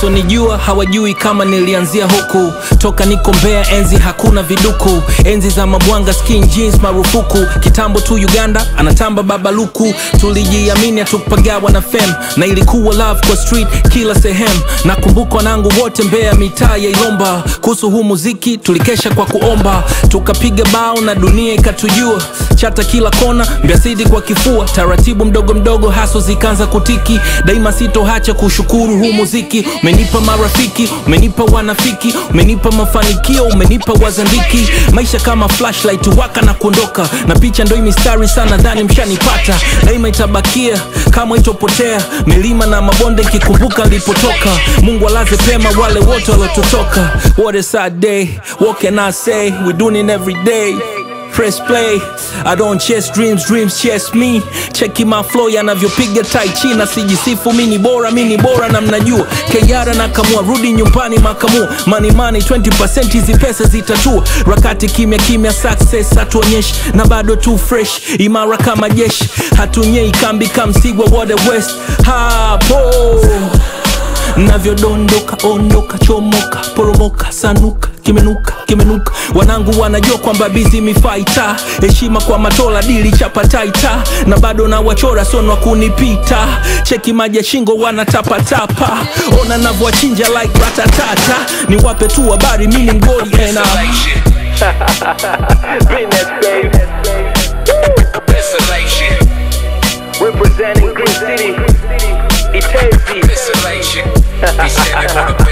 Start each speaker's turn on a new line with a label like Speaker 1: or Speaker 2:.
Speaker 1: wasonijua hawajui kama nilianzia huku toka niko mbea enzi hakuna viduku enzi za mabwanga skin jeans marufuku kitambo tu uganda anatamba babaluku tulijiamini hatukupagawa na fem na ilikuwa love kwa street kila sehemu nakumbuka wanangu wote mbea mitaa ya ilomba kuhusu huu muziki tulikesha kwa kuomba tukapiga bao na dunia ikatujua chata kila kona mbiasidi kwa kifua taratibu mdogo mdogo haso zikaanza kutiki daima sitohacha kushukuru huu muziki umenipa marafiki umenipa wanafiki umenipa mafanikio umenipa wazandiki maisha kama flashlight waka na kuondoka na picha ndo hii mistari sana dhani mshanipata daima itabakia kama itopotea milima na mabonde nkikumbuka nilipotoka mungu alaze pema wale wote waliotutoka what a sad day what can i say we doing it every day press play i don't chase dreams dreams chase me cheki my flow yanavyopiga tai chi na sijisifu mi ni bora mi ni bora na mnajua keyara na kamua rudi nyumbani makamua money money 20% hizi pesa zitatua rakati kimya kimya success hatuonyeshi na bado tu fresh imara kama jeshi hatunyei kambi kamsigwa wode west hapo navyodondoka ondoka chomoka poromoka sanuka kimenuka kimenuka wanangu wanajua kwamba bizi mifaita heshima kwa matola dili chapataita na bado na wachora sonwa kunipita cheki maji ya shingo wanatapatapa ona navyowachinja like ratatata ni wape tu habari mini mgoli ena
Speaker 2: Business, baby.
Speaker 3: Desolation,
Speaker 2: Representing Green City. Itezi.
Speaker 3: desolation. He said it for the